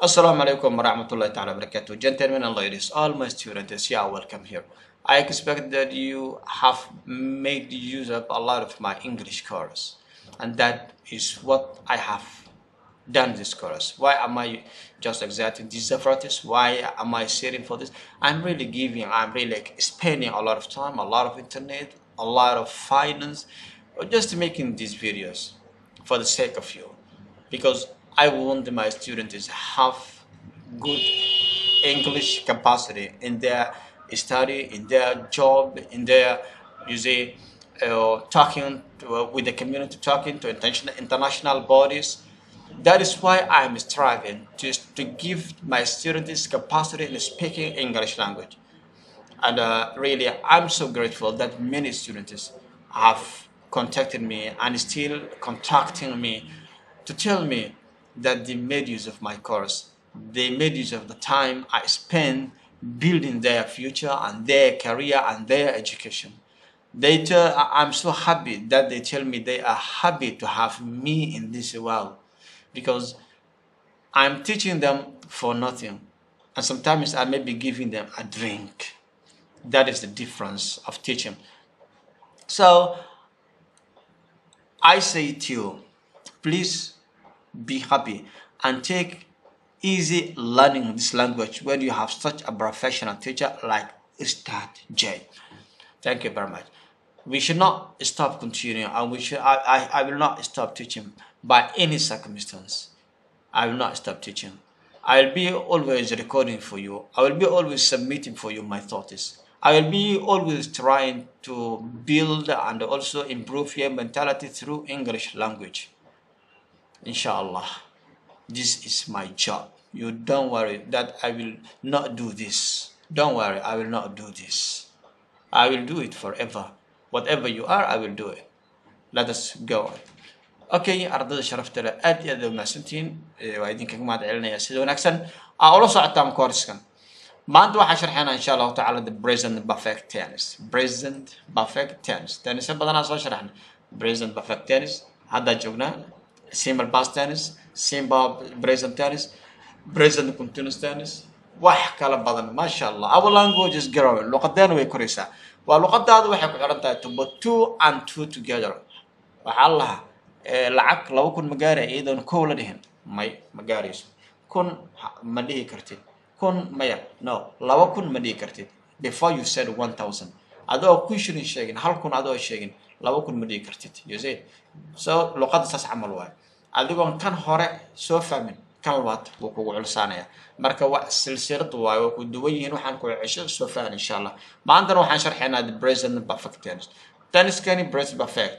Assalamu alaikum warahmatullahi ta'ala barakatuh. Gentlemen and ladies, all my students, you are welcome here. I expect that you have made use of a lot of my English course, and that is what I have done this course. Why am I just exacting these efforts? Why am I sitting for this? I'm really giving, I'm really like spending a lot of time, a lot of internet, a lot of finance, just making these videos for the sake of you. Because I want my students to have good English capacity in their study, in their job, in their, you see, uh, talking to, uh, with the community, talking to international, international bodies. That is why I'm striving to, to give my students capacity in speaking English language. And uh, really, I'm so grateful that many students have contacted me and still contacting me to tell me that they made use of my course. They made use of the time I spent building their future and their career and their education. They tell, I- I'm so happy that they tell me they are happy to have me in this world because I'm teaching them for nothing. And sometimes I may be giving them a drink. That is the difference of teaching. So I say to you, please be happy and take easy learning this language when you have such a professional teacher like Ustad J. Thank you very much. We should not stop continuing and we should I, I, I will not stop teaching by any circumstance. I will not stop teaching. I'll be always recording for you. I will be always submitting for you my thoughts. I will be always trying to build and also improve your mentality through English language. Inshallah. This is my job. You don't worry that I will not do this. Don't worry, I will not do this. I will do it forever. Whatever you are, I will do it. Let us go on. okay ardayda sharafta leh aad iyo aad u mahadsantihiin Eh, waa idinkaga mahad celinaya sida wanaagsan aa ula socotaan koorskan maanta waxaan sharxaynaa insha allahu tacaala the present perfect tennis present perfect tennis tennisyo badanaa soo sharaxna present perfect tennis haddaa joognaa simple past tennis simple present tennis present continuous tennis wax kala badan maasha allah our language is growing luqadeena way koraysaa waa luqadaadu waxay ku xiran tahay to put two and two together waxaa la lahaa eh, lacag laba kun ma gaaraya iyadoon kow la dhihin may ma gaarayso kun ha- ma dhihi kartid kun maya no laba kun ma dhihi kartid before you said one thousand adoo kun shilin sheegin hal kun adoo sheegin laba kun ma dhihi kartid you see so luqadda saas camal waayo adigoon kan hore soo fahmin kan labaad wuu kugu culsaanaya marka wa silsilad waayo waa ku duwan yihiin waxaan ku cesho soo fahan insha allah maantana waxaan sharxaynaa the present perfect tennis tenniskani present perfect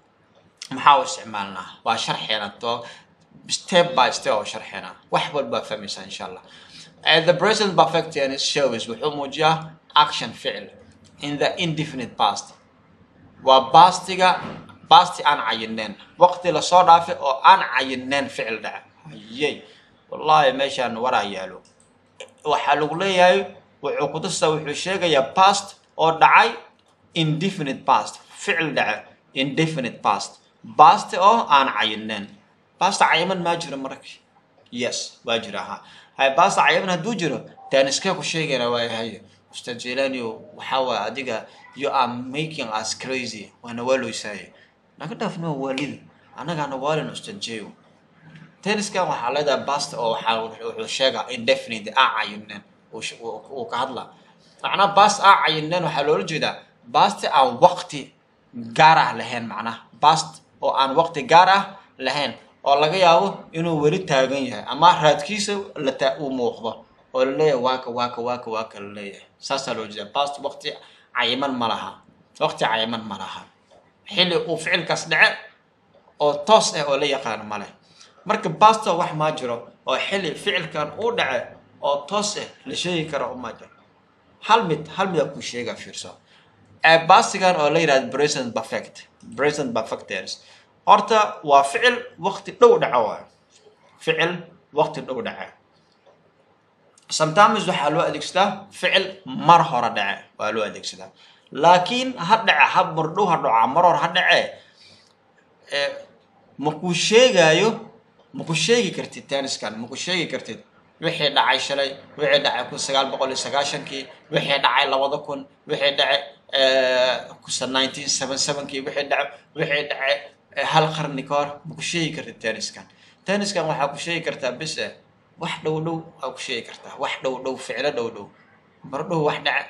maxaa u isticmaalnaa waa sharxeena to step by step oo sharxeena wax walbaa fahmaysaa insha allah Uh, the present perfect tense shows wuxuu muujiyaa action ficil in the indefinite past waa bastiga basti aan cayineen waqti lasoo dhaafay oo aan cayineen ficil dhaca hayey wallahi meeshaan waraa yaalo waxaa lagu leeyahay wuxuu kutusaa wuxuu sheegayaa past oo dhacay indefinite past ficil dhaca indefinite past past oo aan cayineen past cayiman maa jiro marka yes waa jira ha hay past cayiman hadduu jiro taaniskee ku sheegayna waa haye ustaad jelani waxaa waay adiga you are making us crazy waana waaloysaaye naga dhaafno waalida annagaana waalin ustaad jeyo tenniskan waxaa leedahay bast oo waxaa wuxuu sheegaa indefinite aa cayineen uu sh- uu uu ka hadlaa macnaha bast aa cayineen waxaa loola jeedaa basti aan waqti gaar ah lahayn macnaha bast oo aan waqti gaar ah lahayn oo laga yaabo inuu weli taagan yahay ama raadkiisa la taa uu muuqdo oo laleeyahay waaka waaka waaka waaka laleeyahay saasaa loo jeedaa bast waqti cayiman ma laha waqti cayiman ma laha xilli uu ficilkaas dhace oo toos ah oo la yaqaan male marka basto wax maa jiro oo xilli ficilkan uu dhace oo toos ah la sheegi karo uma jiro hal mid hal mid ku sheega fiirso ee bastigan oo la yidhahdo present perfect present perfect tense horta waa ficil waqti dhow dhaco waayo ficil waqti dhow dhace sometimes waxaa loo adeegsadaa ficil mar hore dhace waa loo adeegsadaa laakiin ha dhace ha mardhow ha dhaco mar hore ha dhace ma kuu sheegaayo ma ku sheegi kartid tenniskan ma ku sheegi kartid wixii dhacay shalay wixii dhacay kun sagaal boqol iyo sagaashankii wixii dhacay labada kun wixii dhacay kusa nineteen seven sevenkii wixii dhacay wixii dhacay hal qarni ka hor ma ku sheegi kartid tenniskan tenniskan waxaa ku sheegi kartaa bis eh wax dhow dhow aa ku sheegi kartaa wax dhow dhow ficlo dhow dhow mar dhow wax dhaca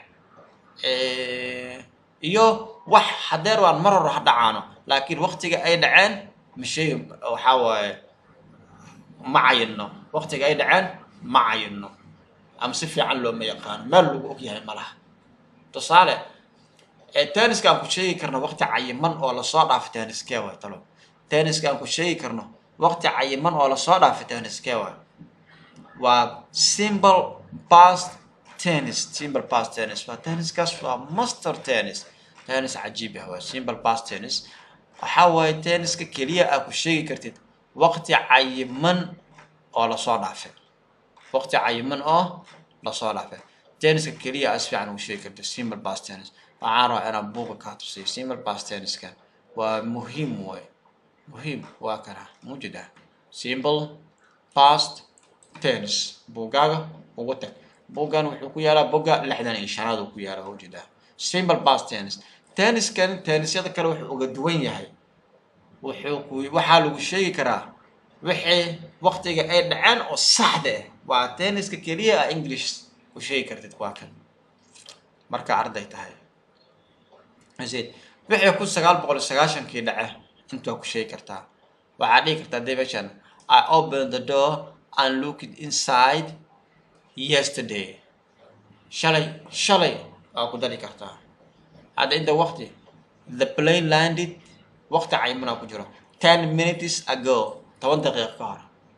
iyo wax hadeer waan mar hore ha dhacaano laakiin waktiga ay dhaceen ma sheegi waxaa waaye ma cayinno waktiga ay dhaceen ma cayinno ama si fiican looma yaqaano meel lagu og yahay ma laha tusaale tenniska aan ku sheegi karno wakti cayiman oo lasoo dhaafay tenniskee waay talo tenniska aan ku sheegi karno wakti cayiman oo lasoo dhaafay tenniskee waay waa simple past tennis simple past tennis waa tenniskaas waa master tennis tennis cajiib ah waa simple past tennis waxaa waaye tenniska keliya aa ku sheegi kartid wakti cayiman oo lasoo dhaafay wakti cayiman oo lasoo dhaafay tenniska keliya aa si fiican ugu sheegi kartid simple past tennis waxaan rabaa inaan buuga kaa tusiyo simple past tenniskan waa muhiim way muhiim waa kana mujida simple past tennis buugaaga ugu tag buuggan wuxuu ku yaalaa bogga lixdan iyo shanaad uu ku yaalaa mujida simple past tennis tenniskan tennisyada kale wuxuu uga duwan yahay wuxuu ku waxaa lagu sheegi karaa wixii waktiga ay dhaceen oo saxda ah waa tenniska keliya a english ku sheegi kartid waa kan marka arday tahay wixii kun sagaal boqol iyo sagaashankii dhace intaa ku sheegi kartaa waxaa dhihi kartaa dee meeshan i open the door and looked inside yesterday shalay shalay waa ku dari kartaa hadda inta wakti the plane landed wakti cayimanaa ku jiro ten minutes ago toban daqiiq ka hor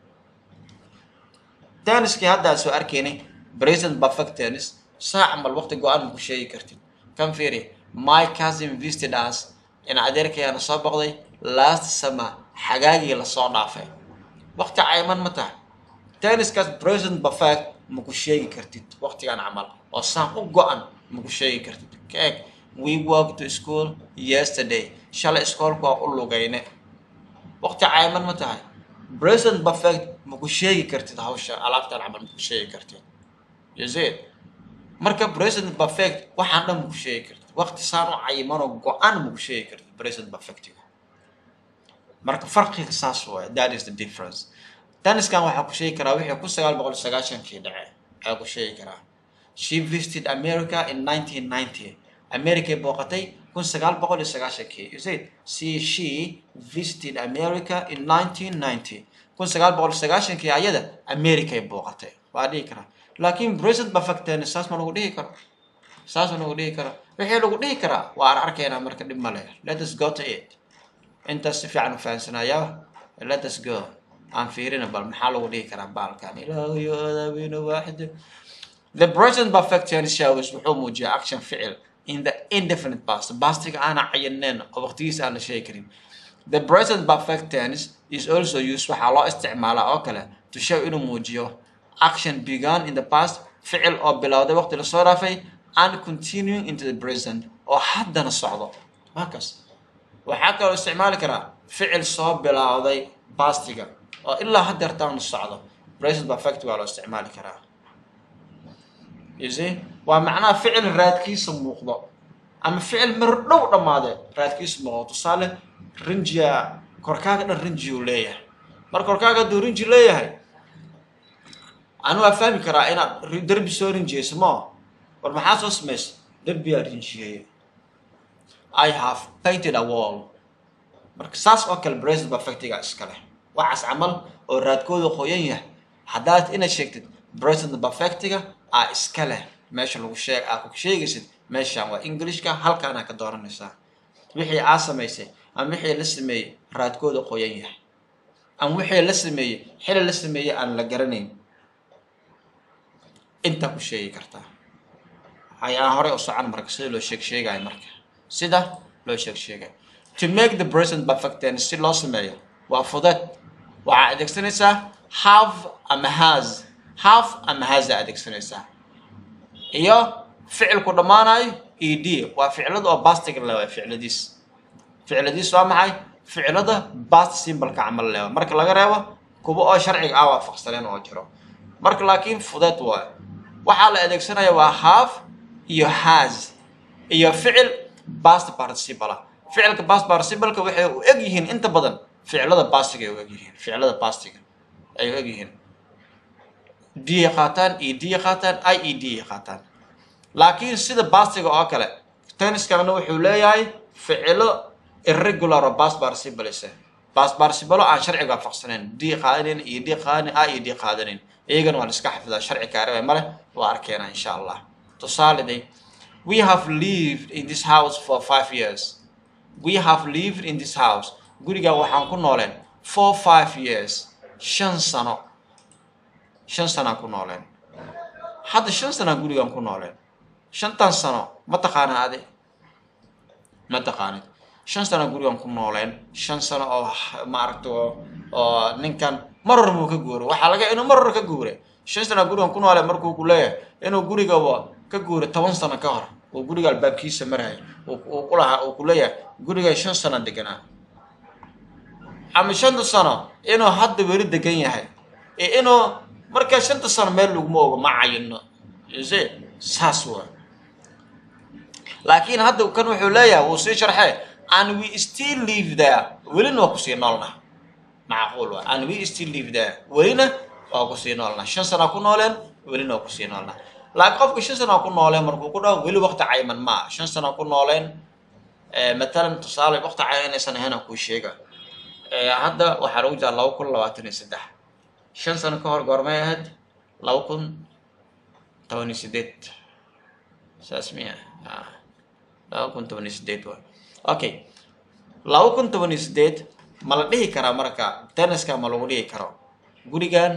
tenniskii haddaa soo arkaynay present perfect tennis saac mal wakti go-aan ma ku sheegi kartid kan fiiri my cousin visited us in adeerkayaana soo boqday last summer xagaagii lasoo dhaafay wakti cayiman ma tahay tenniskaas present perfect ma ku sheegi kartid waktigan camal oo saan u go-an ma ku sheegi kartid ka eg we walk to school yesterday shalay iskoolku waa u lugayne wakti cayiman ma tahay present perfect ma ku sheegi kartid hawsha alaabtan camal ma ku sheegi kartid yazid marka present perfect waxaan dhan ma ku sheegi kartid wakti saan u cayimanoo go-an ma ku sheegi kartid present perfectiga marka farqiga saas waay that is the difference tenniskan waxaa ku sheegi karaa wixii kun sagaal boqol sagaashankii dhace ayaa ku sheegi karaa she visited america in nineteen ninety americay booqatay kun sagaal boqol iyo sagaashankii you said see she visited america in nineteen ninety kun sagaal boqol sagaashankii ayada americay booqatay waa dhihi karaa laakiin present perfect tennis saas ma lagu dhihi karo saas ma lagu dhihi karo wixii lagu dhihi karaa waan arkaynaa marka dhib ma leh let us go to it intaas si fiican u fahansanaya let us go aan fiirina bal maxaa lagu dhihi karaa baalkan ilaahayo adaabina waaxida the present perfect tennis shows wuxuu muujiyaa action ficil in the indefinite past pastiga aana cayaneen oo waqtigiisa aan la sheegi karin the present perfect tense is also used waxaa loo isticmaalaa oo kale to show inuu muujiyo action began in the past ficil oo bilowday waqti lasoo dhaafay and continuing into the present oo haddana socdo markas waxaa kaloo isticmaali karaa ficil soo bilowday pastiga oo ilaa haddeertaanu socdo present perfect waa loo isticmaali karaa you see waa macnaha ficil raadkiisa muuqdo ama ficil mar dhow dhammaade raadkiisa muuqdo tusaale rinjiya korkaaga dhan rinji uu leeyahay mar korkaaga hadduu rinji leeyahay anu waa fahmi karaa inaad derbi soo rinjiyeyso mao war maxaa soo samaysa derbiyaa rinjiyeeye i have painted a wall marka saas oo kale present perfectiga iska leh waxaas camal oo raadkooda qoyan yahay haddaad inaad sheegtid present perfectiga aa iska leh meesha lagu sheeg aa ku sheegaysid meeshaan waa englishka halkaanaa ka dooranaysaa wixii aa samaysay ama wixii la sameeyey raadkooda qoyan yahay ama wixii la sameeyey xili la sameeyey aan la garanayn intaa ku sheegi kartaa ayaan horey u socan marka sida loo sheeg sheegayo marka sida loo sheeg sheegayo to make the present perfect tense si loo sameeyo waa fudud waxaa adeegsanaysaa have ama has have ama has aa adeegsanaysaa iyo ficilku dhammaanayo e d waa ficilada oo bastiga le waa ficiladiis ficiladiis waa maxay ficilada bast simbalka camal lewa marka laga reebo kuwa oo sharciga ah waafaqsaneen oo jiro marka laakiin fudeed waayo waxaa la adeegsanaya waa have iyo has iyo ficil past participle ah ficilka past participleka waxay u eg yihiin inta badan ficilada pastiga ay u eg yihiin ficilada pastiga ay u eg yihiin d qaataan e d qaataan i e d qaataan laakiin sida bastiga oo kale tenniskana wuxuu leeyahay ficilo irregular oo past participle past participle aan sharciga waafaqsanayn d qaadanin e d qaadanin i e d qaadanin iyagana waa la iska xafidaa sharci kaarebe male waa arkeena insha allah tusaaliday we have lived in this house for five years we have lived in this house guriga waxaan ku nooleen for five years shan sano shan sanaan ku nooleen hadda shan sanaan gurigaan ku nooleen shantan sano ma taqaana adi ma taqaanid shan sano gurigaan ku nooleen shan sano oo maaragta oo ninkan maror buu ka guuray waxaa laga inuu maror ka guuray shan sano gurigaan ku nooleen markuu ku leeyahay inuu gurigaba ka guuray toban sano ka hor uu guriga albaabkiisa maraya uu ku lahaa uu ku leeyahay guriga shan sano deganaa ama shanta sano inuu hadda weli degan yahay ee inuu markaa shanta sano meel laguma ogo ma cayino se saas waa laakiin hadda kan wuxuu leeyahay wuu sii sharxee and we still live there welina waa kusii noolnaa macquul waa and we still live there welina waa kusii noolnaa shan sana ku nooleen welina waa kusii noolnaa laakiin qofka shan sana ku nooleen markuu ku dhaho weli waqti cayman maa shan sana ku nooleen matalan tusaale waqti cayman inaysan ahayn aan kuu sheega hadda waxaa lagu jiraa laba kun labaatan iyo saddex shan sano ka hor goormay ahayd laba kun toban iyo sideed saas miya laba kun toban iyo sideed waa okay laba kun toban iyo sideed ma la dhihi karaa marka tenniska ma lagu dhihi karo gurigan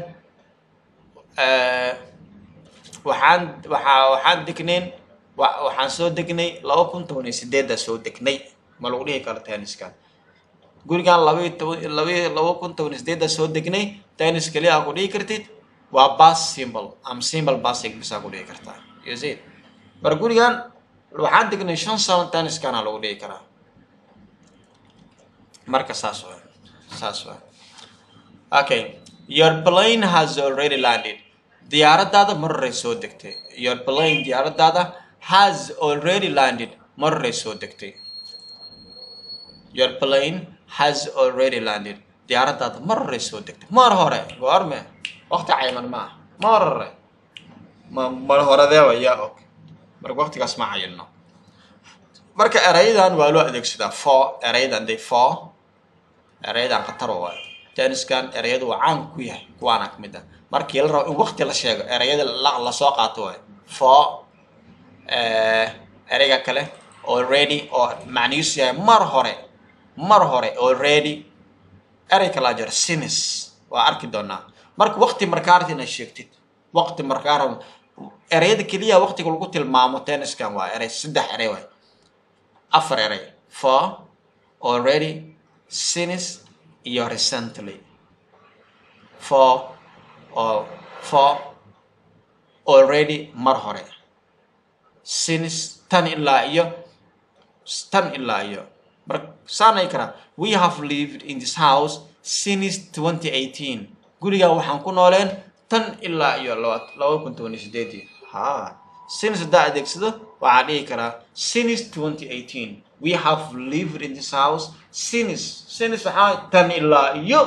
waxaan waxaa waxaan degnayn waxaan soo degnay laba kun toban iyo sideedda soo degnay ma lagu dhihi karo tenniskan gurigan labaiyo toban labaiyo laba kun toban iyo sideedda soo degnay tennis keliya aa ku dhihi kartid waa bas symbol ama symbol basig bisaa ku dhihi kartaa you see mar gurigan waxaan degnay shan sano tenniskana lagu dhihi karaa marka saas waa saas waa okay your plane has already landed diyaaradaada maroray soo degtay your plane diyaaradaada has already landed maroray soo degtay your plane has already landed diyaaradaada maroray soo degtay mar hore goorme waqti cayman ma ah mar hore ma mar horedeeba yaa og marka waqtigaas ma cayino marka erayadan waa loo adeegsadaa for erayadan de for erayadan khatar waa tenniskan erayadu waa caan ku yahay kuwaana ka mid ah markii la rabo in waqti la sheego erayada lasoo qaato waay for erayga kale already oo macnihiisu yahay mar hore mar hore already erey kalaa jira sinis waa arki doonaa marka waqti markaarti inaad sheegtid waqti markaar ereyada keliya waqtiga lagu tilmaamo tenniskan waa erey saddex erey waay afar erey for already sinis iyo recently for or for already mar hore sinis tan ilaa iyo tan ilaa iyo mar saanay karaa we have lived in this house since 2018 gurigaa waxaan ku nooleen tan ilaa iyo laba kun toban iyo sideedii ha since haddaa adeegsado waxaa dhihi karaa since 2018 we have lived in this house since since waxaa tan ilaa iyo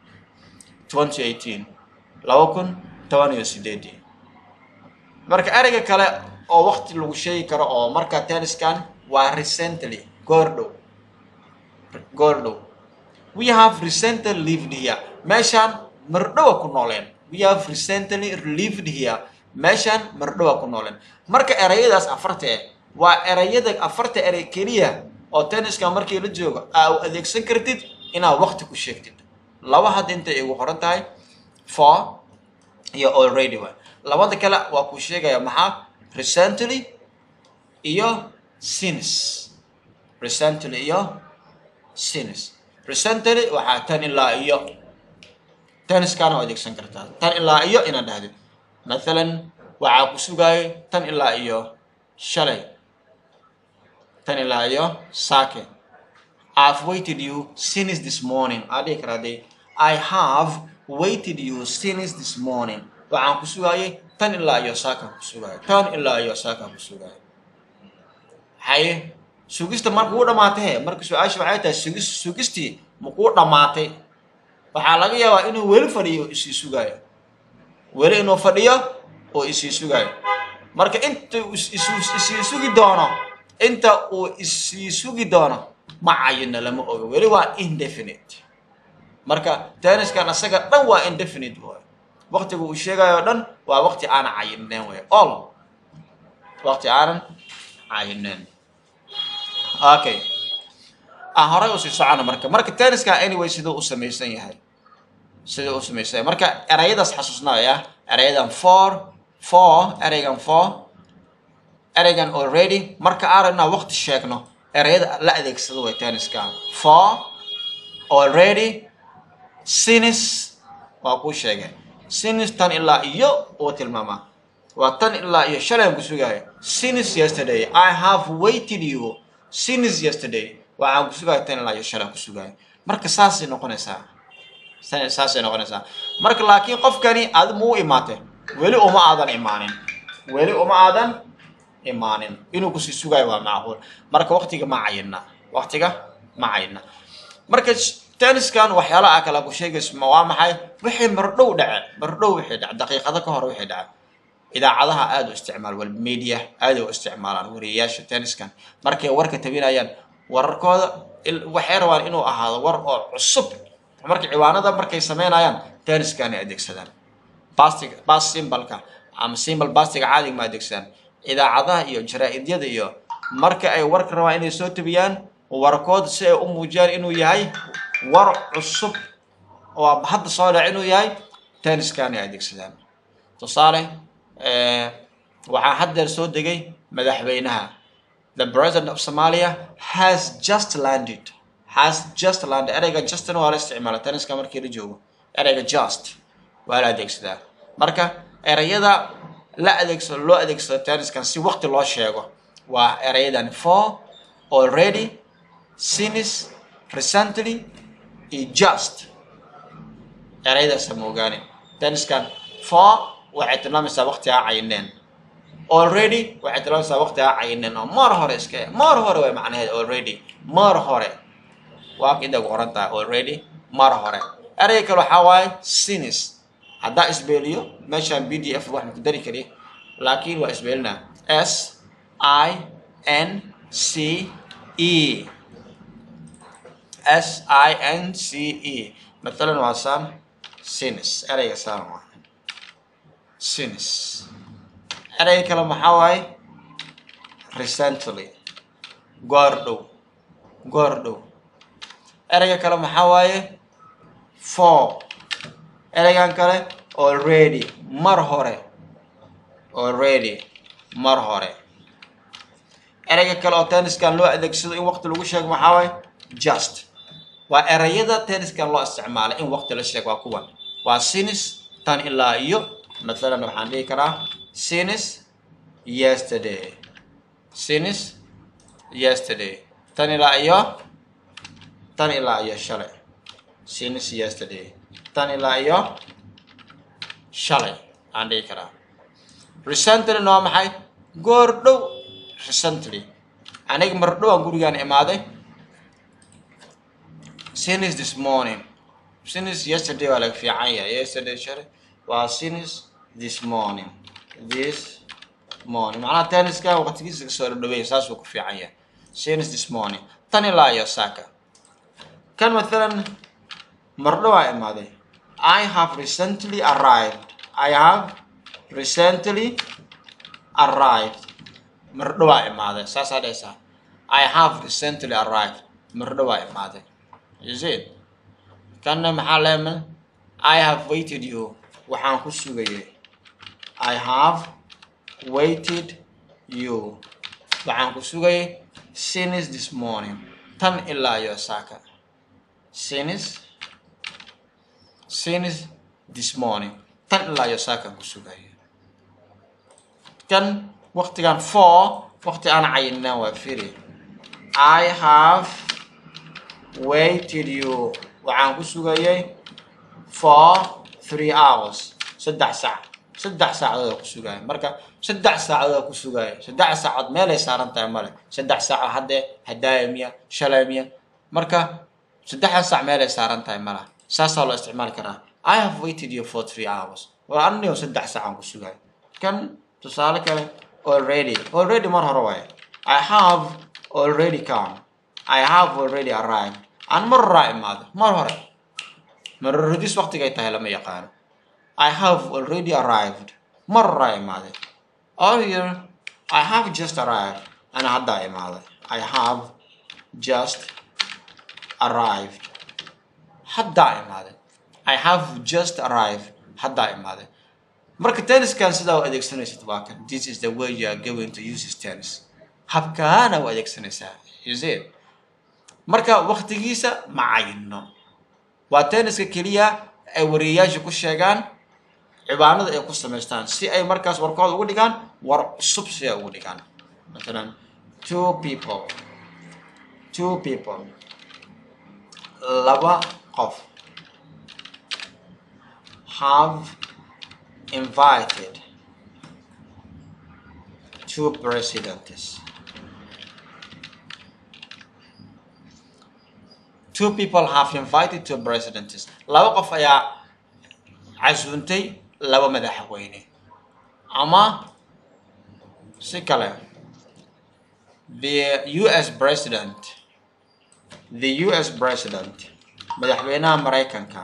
2018 laba kun toban iyo sideedii marka ereyga kale oo waqti lagu sheegi karo oo marka tenniskan waa recently goordhow goordhow we have recently lived here meeshaan mardhowa ku nooleen we have recently lived here meeshaan mardhowa ku nooleen marka erayadaas afarta eh waa erayada afarta erey keliya oo tenniska markii la joogo aa u adeegsan kartid inaad waqti ku sheegtid laba hadda intay igu qoran tahay for iyo already wa labada kale waa kuu sheegaya maxaa recently iyo since recently iyo since recently waxaa tan ilaa iyo tenniskana u adeegsan kartaa tan ilaa iyo inaad dhahdid mathalan waxaa ku sugaayay tan ilaa iyo shalay tan ilaa iyo saake I've waited you since this morning. Adi karade. I have waited you since this morning. waxaan ku sugayay tan ilaa iyo saakaan ku sugaayo tan ilaa iyo saakaan ku sugaayo haye sugista marka uu dhamaatay he marka su-aasha waxay tahay sugis sugistii makuu dhamaatay waxaa laga yaabaa inuu weli fadhiyo oo isii sugaayo weli inuu fadhiyo oo isii sugaayo marka inta uu is- is- isii sugi doono inta uu isii sugi doono ma cayina lama ogo weli waa indefinite marka tenniskan asaga dhan waa indefinite waay waqtiga uu sheegayo o dhan waa waqti aanan cayineen way all waqti aanan cayineen okay aan horay usii socono marka marka tenniska anyway siduu u samaysan yahay siduu u samaysan yahay marka erayadaas xasuusnaya erayadan for for eraygan for eraygan already marka aan rabnaa waqti sheegno erayada la adeegsado way tenniskan for already since waa kuu sheegay since tan ilaa iyo uu tilmaamaa waa tan ilaa iyo shalay aan ku sugaayo since yesterday i have waited you since yesterday waxaan ku sugaayo tan ilaa iyo shalay aan ku sugaayo marka saasay noqonaysaa Sa- saasay noqonaysaa marka laakiin qofkani aad ma u imaatay weli uma aadan imaanin weli uma aadan imaanin inuu kusii sugaayo waa macquul marka waqtiga ma cayina waqtiga ma cayina marka tenniskan waxyaala ah kala ku sheegayso ma waa maxay wixii mardhow dhace mardhow wixii dhace daqiiqado ka hor wixii dhace idaacadaha aada u isticmaal wal media aada u isticmaalaan wariyayaasha tenniskan markay warka tabinayaan wararkooda il- waxay rabaan inuu ahaado war oo cusub marka ciwaanada markay sameynayaan tenniskan ay adeegsadaan bastig bas simbalka ama simbal bastiga caadiga ma adeegsadaan idaacadaha iyo jaraa-idyada iyo marka ay warka rabaan inay soo tabiyaan warkooda si ay u muujiyaan inuu yahay war cusub oo hadda soo dhac inuu yahay tenniskan ay adeegsadaan tusaale eh, waxaa haddeer soo degay madaxweynaha the president of somalia has just landed has just landed ereyga justina waa la isticmaala tenniska markii la joogo ereyga just waa la adeegsadaa marka ereyada la adeegsado loo adeegsado tenniskan si waqti loo sheego waa ereyadan for already since recently iyo just ereyadaasa ma ogaani tenniskan for waxay tilmaamaysaa waqti aa cayineen already waxay tilmaamaysaa waqti aa cayineen oo mar hore iska mar hore way macnaheed already mar hore waa idagu oran tahay already mar hore ereyga kale waxaa waaye sinis haddaa isbeeliyo meeshaan b d f wax ku dari kari laakiin waa isbeelinaa s i n c e s i n c e matalan waa saan sinis ereyga saan waa sinis ereyga kale maxaa waaye recently goor dhow goor dhow ereyga kale maxaa waaye for ereygan kale already mar hore already mar hore ereyga kale oo tenniskan loo adeegsado in waqti lagu sheego maxaa waaye just waa ereyada tenniskan loo isticmaalay in waqti la sheego waa kuwan waa sinis tan ilaa iyo mathalan waxaan dhihi karaa sinis yesterday sinis yesterday tan ilaa iyo tan ilaa iyo shalay since yesterday tan ilaa iyo shalay aan dhihi karaa recently waa maxay goor dhow recently aniga mar dhow aan gurigaan imaaday since this morning since yesterday waa laga fiican yahay yesterday shalay waa since this morning this morning macnaha tenniska waqtigiisa kasoo dhadhaweey saasuu ku fiican yahay since this morning tan ilaa iyo saaka kan mathalan mardho waa imaaday i have recently arrived i have recently arrived mardho waa imaaday saasaa dhehaysaa i have recently arrived mardho waa imaaday is it kanna maxaa leema i have waited you waxaan ku sugayay i have waited you waxaan ku sugayay since this morning tan ilaa iyo saaka since since this morning tan ilaa iyo saakan ku sugaya kan waqtigan for waqti aan cayinaan waa firi i have waited you waxaan ku sugayay for three hours saddex sac saddex saacadood ku sugaya marka saddex saacadood ku sugaya saddex saacood meelay saaran tahay male saddex saaco haddee hadaaya miya shalay miya marka saddexdan saac meelay saaran tahay malaha saasaa loo isticmaali karaa i have waited you for three hours war anigoo saddex saacaan ku sugaya kan tusaale kale already already mar hore waaye i have already come i have already arrived aan mar horaa imaado mar hore marorudis waqtigay tahay lama yaqaano I have already arrived. مرة إمادة. Earlier, I have just arrived. أنا هدا إمادة. I have just arrived. هدا إمادة. I have just arrived. هدا إمادة. marka tenniskan sidaa u adeegsanaysid waa kan this is the way you are going to use this tennis habkaana u adeegsanaysaa is it marka waqtigiisa ma cayino waa tenniska keliya ay wariyeyaasha ku sheegaan cibaanada ay ku samaystaan si ay markaas warkooda ugu dhigaan war cusub si ay ugu dhigaan masalan two people two people laba qof have invited two presidents two people have invited two presidents laba qof ayaa casuuntay laba madaxweyne ama si kale the us president the us president madaxweynaha maraykanka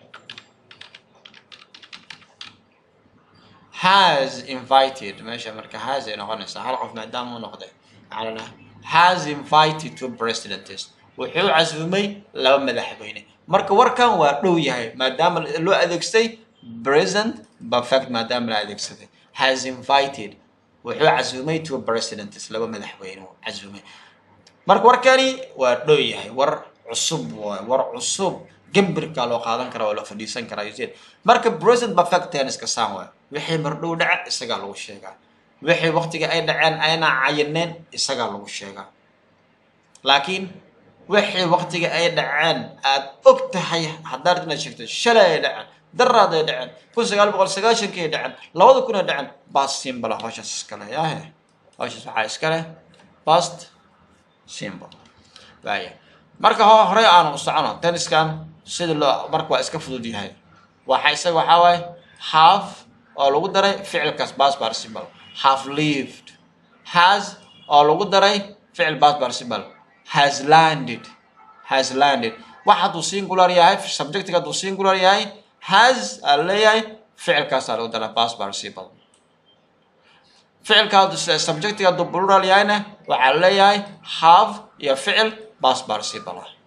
has invited meesha marka has ay noqonaysaa hal qof maadaama u noqday macnana has invited two presidents wuxuu casuumay laba madaxweyne marka warkan waa dhow yahay maadaama loo adeegsaday present perfect maadaama la adeegsaday has invited wuxuu casuumay two presidents laba madaxweyne uu casuumay marka warkani waa dhow yahay war cusub waay war cusub gambirka loo qaadan karaa waa loo fadhiisan karaa useed marka present perfect tenniska saan waay wixii mardhow dhaca isagaa lagu sheegaa wixii waqtiga ay dhaceen ayna cayineen isagaa lagu sheegaa laakiin wixii waqtiga ay dhaceen aad og tahay haddaad inaad sheegto shalay ay dhaceen daraad ay dhaceen kun sagaal boqol sagaashankii ay dhaceen labada kun ay dhaceen bast simbala howshaas iskale yahe howshaas waxaa iskale bast simbol waaya marka ho horey aanu u socono tenniskan sida loo marka waa iska fudud yahay waxa isaga waxaa waaye half oo lagu daray ficilkaas bas participle have lived has oo lagu daray ficil bas participle has landed has landed wax hadduu singular yahay subjectiga hadduu singular yahay has aa leeyahay ficilkaasaa lagu daray bas participle ficilka hadduu subjectiga hadduu plural yahayna waxaa leeyahay have iyo ficil bas participle ah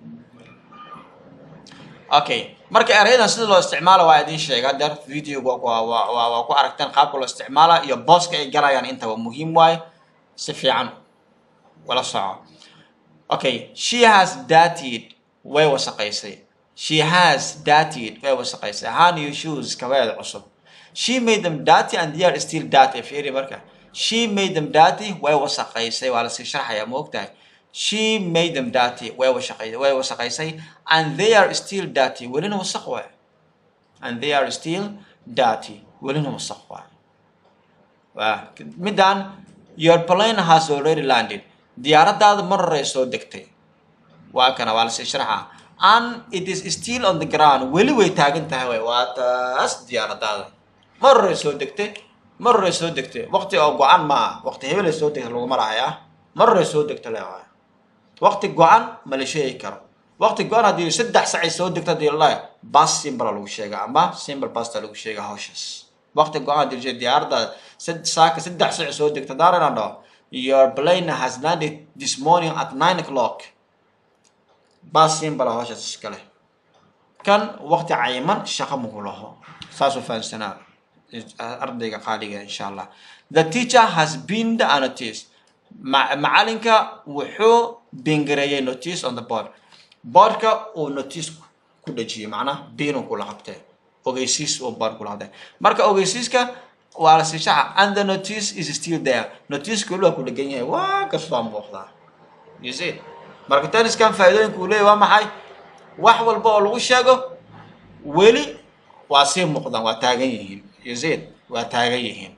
okay marka erayadan sida loo isticmaalo waa idin sheega hadeer videoga waa waa waa ku aragteen qaabka loo isticmaala iyo booska ay galayaan intaba muhiim waaye si fiican wala soco okay she has dated way wasaqaysay she has dated way wasaqaysay her new shoes kabeeda cusub she made them dirty and they are still dirty fiiri marka she made them dirty way wasaqaysay waa lasii sharxayaa ma ogtahay she made them dirty way wasaqaysay way wasaqaysay and they are still dirty welina wasaq waay and they are still dirty welina wasaq waay waa midaan your plane has already landed diyaaradaada mar horay soo degtay waa kana waa lasii sharaxa and it is still on the ground weli way taagan tahay way waa taas diyaaradaada mar horay soo degtay mar horay soo degtay waqti oo go-an ma ah waqti hebelay soo degtay laguma lahayaa mar horay soo degta le waay waqti go-an ma la sheegi karo waqti go-an haddii saddex sacay soo degto hadii lalahay bas simbala lagu sheega ama simbal basta lagu sheega hawshaas waqti go-an haddii diyaaradda saaka saddex sac soo degta daarana dhaho your plane has landed this morning at nine o'clock bas simbala hawshaas iskale kan waqti cayiman shaqo muku laho saasuu fahamsanaa ardayga qaaliga insha allah the teacher has been the notice macalinka wuxuu bingareeyay notice on the board boardka uu notice ku dhejiyey macnaha biinuu kula qabtee ogeysiis uu board kula qabtee marka ogeysiiska waa la sii shaxa and the notice is still there notice kuli waa ku dhegan yahay waa kastaa muuqdaa you see marka tenniskan faa'iidooyinka uu leeyahy waa maxay wax walba oo lagu sheego weli waa sii muuqdaan waa taagan yihiin you see waa taagan yihiin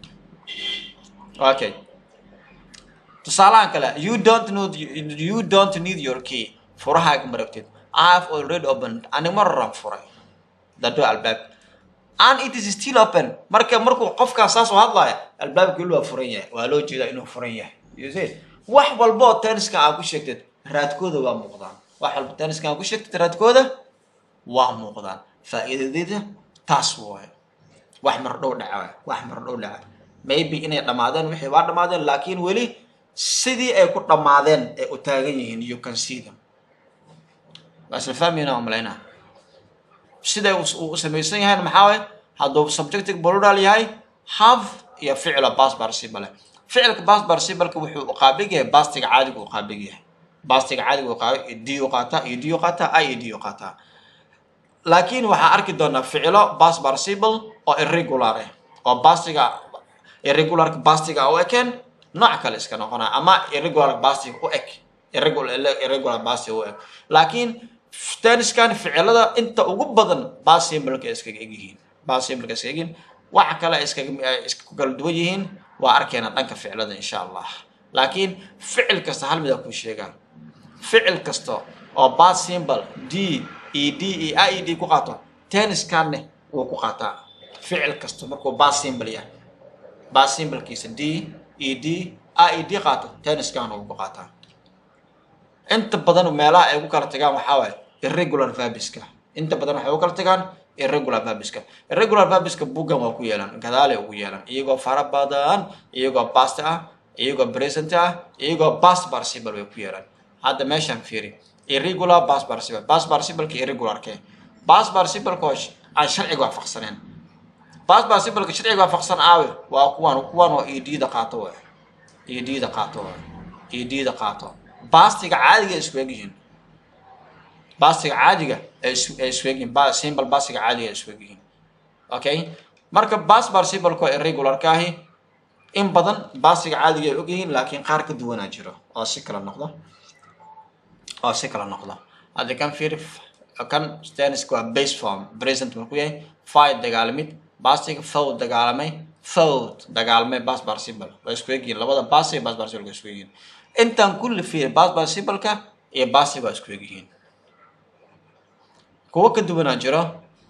okay tusaalahan kale you don't need you don't need your key furahaaga ma rabtid I have already opened ani mar horan furay the door albaab and it is still open marka markuu qofkaas saas oo hadlaya albaabka weli waa furan yahay waa loo jeedaa inuu furan yahay you see wax walba oo tenniska aad ku sheegtid raadkooda waa muuqdaan wax walba tenniska aad ku sheegtid raadkooda waa muuqdaan faa'iidadeeda taas waaye wax mar dhow dhaca wax mar dhow dhaca maybe inay dhammaadeen wixii waa dhammaadeen laakiin weli sidii ay ku dhammaadeen ay u taagan yihiin you can see them waa isla fahmayna oo malaynaa siday uu samaysan yahay maxaa waye hadduu subjective plural yahay have iyo ficila past participle leh ficilka past participle wuxuu u qaabig yahay pastiga caadiga u qaabig yahay pastiga caadiga u qaabig d u qaataa iyo d u qaataa i iyo d u qaataa laakiin waxaan arki doonaa ficilo past participle oo irregular ah oo pastiga irregularka pastiga u ekeen nooc kale iska noqonaya ama irregular pastiga u eg irregular irregular pastiga u eg laakiin tenniskan ficilada inta ugu badan basimbalka iskaga eg yihiin basimbalka iskaga egyihiin waxa kale iskaga isku kala duwan yihiin waa arkeena dhanka ficilada insha allah laakiin ficil kasta hal mid aa kuu sheegaa ficil kasta oo bas symbol d e d e i e d ku qaato tenniskanne wuu ku qaataa ficil kasta markuu bas symbol yahay bas symbolkiisa d e d i e d qaato tenniskan wuu ku qaataa inta badan meelaha ay ku kala tagaan waxaa waaye irregular verbiska inta badan waxay u kala tagaan irregular verbiska irregular verbiska buggan waa ku yeelan gadaale ugu yeelan iyagoo fara badan iyagoo past ah iyagoo present ah iyagoo past participle way ku yeelan hadda meeshaan fiiri irregular past participle past participleka irregularke past participleka oo aan sharciga waafaqsaneen past participleka sharciga waafaqsan aawe waa kuwan kuwan oo edda qaato waay edda qaato waay edda qaato bastiga caadiga ay isku egyihiin bastiga caadiga ay isku egyihiin symbol bastiga caadiga ay isku egyihiin okay marka bas participleko irregularka ahi in badan bastiga caadiga ay ogyihiin laakiin qaar ka duwanaa jiro oo si kala noqdo oo si kala noqdo hadda kan fiir kan tenniska waa base form present marku yahay fight dagaalamid bastiga fow dagaalamay fow dagaalamay bas participle waa isku egyihiin labada bas iyo bas participle waa isku egyihiin intaan kulli fiir bas participleka iyo basi waa isku egyihiin kuwo ka duwanaa jiro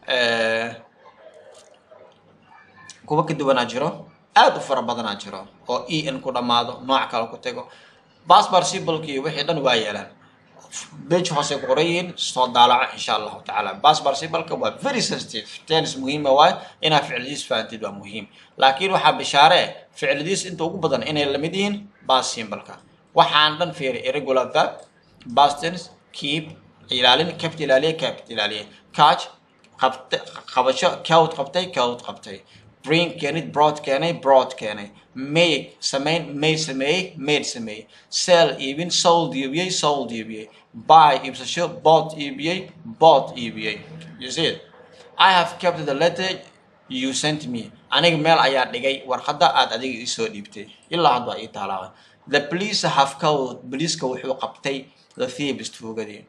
kuwo ka duwanaa jiro aad u fara badanaa jiro oo e n ku dhammaado nooc kale ku tago bas participleka iyo wixii dhan waa yeelaan bage hoose ku qoran yihiin soo daalaco insha allahu tacaala bas participleka waa very sensitive tennis muhiima waayo inaad ficiladiis fahantid waa muhiim laakiin waxaa bishaare ficiladiis inta ugu badan inay lamid yihiin bas symbolka waxaan dhan fiiri irregular verb bastens keep ilaalin kept ilaaliye kept ilaaliye catch qabta qabasho cowd qabtay cowd qabtay bring keenid broad keenay broad keenay make samayn may sameeyey made sameeyey sell iibin sold iibiyey sold iibiyey buy iibsasho bought iibiyey bought iibiyey you see it i have kept the letter you sent me aniga meel ayaa dhigay warqadda aad adiga isoo dhiibtay ilaa hadda waa ii taalaabay the police have called poliiska wuxuu qabtay the thieves tuugadii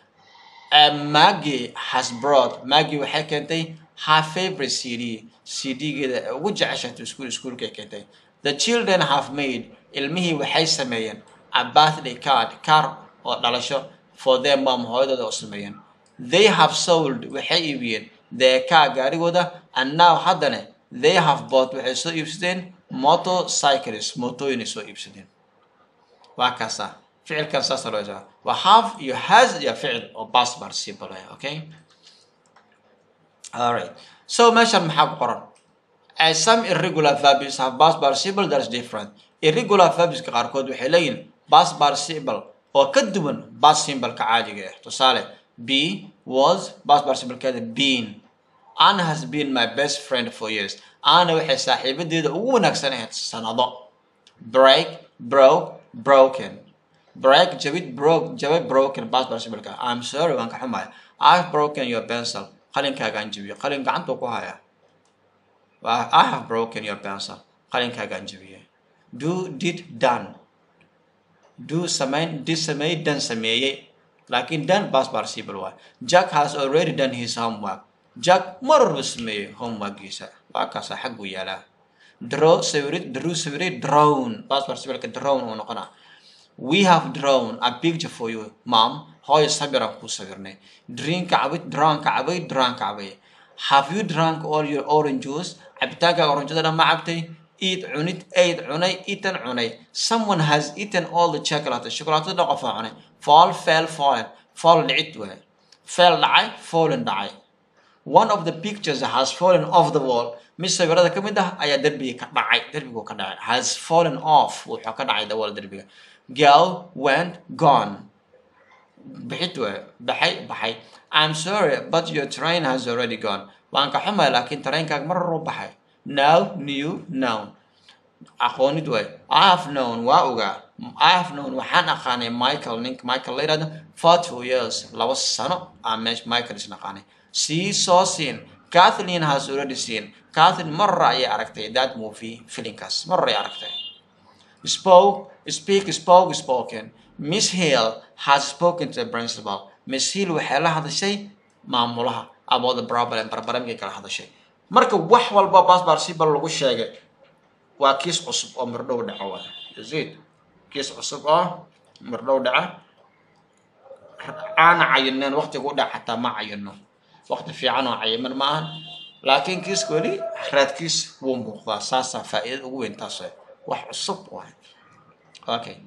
maggie has brought maggie waxay keentay her favorite cd cd-geeda ugu jeceshato iskuul iskuulkay keentay the children have made ilmihii waxay sameeyeen a birthday card car oo dhalasho for their mom hooyadooda oo sameeyeen they have sold waxay iibiyeen their car gaarigooda and now haddana they have bought waxay soo iibsadeen motorcycles mootooyinay soo iibsadeen waa kaasa ficilkan saasa loo jeeda waa have iyo has iyo ficil oo past participle ah okay alright so meeshan maxaa ku qoran as some irregular verbs have past participle that is different irregular verbska qaarkood waxay leeyihin past participle oo ka duwan past simboleka caadiga ah tusaale b was past participle-keeda been Anna has been my best friend for years Anna waxay saaxiibadeeda ugu wanaagsan ahayd sanado break broke broken break jabid broke jabay broken past participle-ka I'm sorry waan ka xumahay I've broken your pencil qalinkaagaan jabiyey qalin gacantuu ku hayaa I have broken your pencil qalinkaagaan jabiyey do did done do samayn did sameeyey dan sameeyey laakiin dan past participle waay Jack has already done his homework Jack mar walba sameeyey homeworkiisa waa kaasa xagguu yaalaa draw sawirid drew sawirid drawn past participle-ka drawn uu noqonaa we have drawn a picture for you mom hooyo sawiraan kuu sawirnay drink cabid drunk cabay drunk cabay have you drunk all your orange juice cabitaanka oranjada dhan ma cabtay eat cunid aid cunay eaten cunay someone has eaten all the chocolate shukulaatada dhan qofaa cunay fall fell fallen fall dhicid waay fell dhacay fallen dhacay one of the pictures has fallen off the wall mid sawirada ka mid ah ayaa derbiga ka dhacay derbigu ka dhacay has fallen off wuxuu ka dhacay the wall derbiga girl went gone bixid waay baxay baxay i'm sorry but your train has already gone waan ka xumay laakiin tareenkaaga mar horu baxay now new noun aqoonid waay i have known waa ogaa i have known waxaan aqaanay michael ninka michael la yidhahdo for two years laba sano aan meesha michael isna aqaanay see soo seen kathleen has already seen kathleen mar hore ayay aragtay that movie filinkaas mar hore ayay aragtay spoke speak spoke spoken miss hill has spoken to the principal miss hill waxay la hadashay maamulaha about the problem barbaramkay kala hadashay marka wax walba basbarsibal lagu sheegay waa kiis cusub oo mardhow dhaco waay yazid kiis cusub oo mardhow dhaca aana cayineen waqtigu dhac xataa ma cayino waqti fiican oo cayiman ma ahan laakiin kiiska weli raadkiis wuu muuqdaa saasaa faa'iidada ugu weyn taas wax cusub waay okay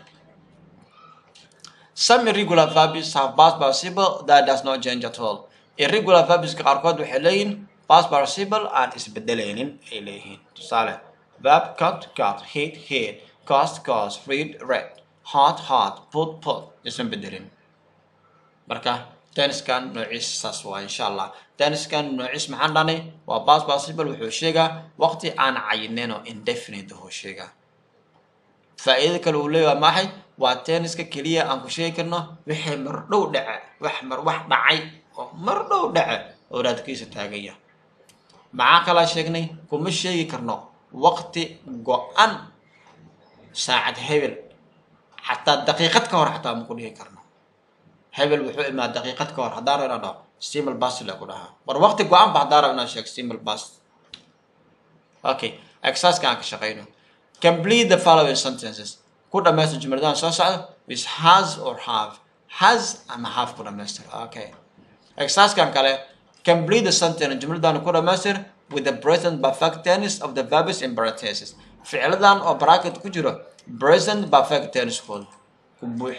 some irregular verbs have past participle that does not change at all irregular verbska qaarkood waxay leeyihiin past participle aan isbedelaynin ay leeyihiin tusaale verb cut cut hit hit cost cost read read hot hot put put isan bedelin marka tenniskan noociis saas waa insha allah tenniskan noociis maxaan dhanay waa past participle wuxuu sheegaa waqti aan cayineen oo indefinite wuxuu sheegaa faa'iido kale uu leeyahay maxay waa tenniska keliya aan ku sheegi karno wixii mardhow dhace wax mar wax dhacay oo mardhow dhace oo raadkiisa taaganya maxaa kalaa sheegnay kuma sheegi karno waqti go-an saacad hebel xataa daqiiqad ka hor xataa ma ku dhihi karno hebel wuxuu imaa daqiiqad ka hor haddaan rabo inaan dhaho stimal bas la ku dhahaa war waqti go-an ba haddaan rabo inaan sheego stimal bas okay exerciseka aan ka shaqeyno complete the following sentences ku dhamaystir jumladahan soo socda with has or have has ama have ku dhamaystir okay exercisekan kale complete the sentence jumladan ku dhamaystir with the present perfect tense of the verbs in parentheses ficladan oo bracket ku jiro present perfect tense kooda ku buux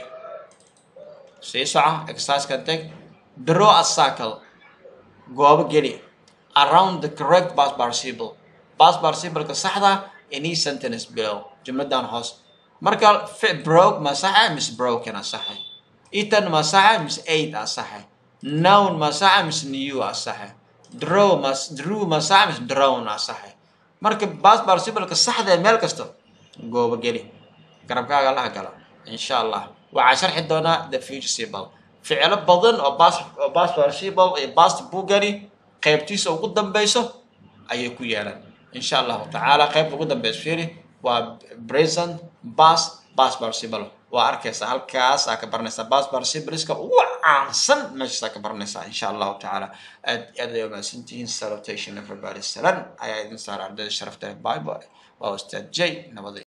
sii soco exercisekan tag draw a circle goobo geli around the correct past participle past participle-ka saxda any sentence below jumladan hoos marka broke ma saxa mis broken a saxe eaten ma saxa mis eight a saxe noun ma saxa mis new a saxe draw ma drew ma saxa mis drown a saxe marka past participle-ka saxda ee meel kasta goobo geli garabkaaga laha gala insha allah waxaa sharxi doonaa the future simple ficilo badan oo past oo past participle iyo past buugani qaybtiisa ugu dambeyso ayay ku yeelan insha allahu tacaala qaybta ugu dambeysa fiiri waa present past past participle waa arkaysaa halkaas aa ka baranaysaa past participleska ugu caansan meeshaasaa ka baranaysaa insha allahu tacaala aad aad ay umahadsantihiin salutation everybody salan ayaa idin saara ardayda sharafta bible waa ustaad j nabada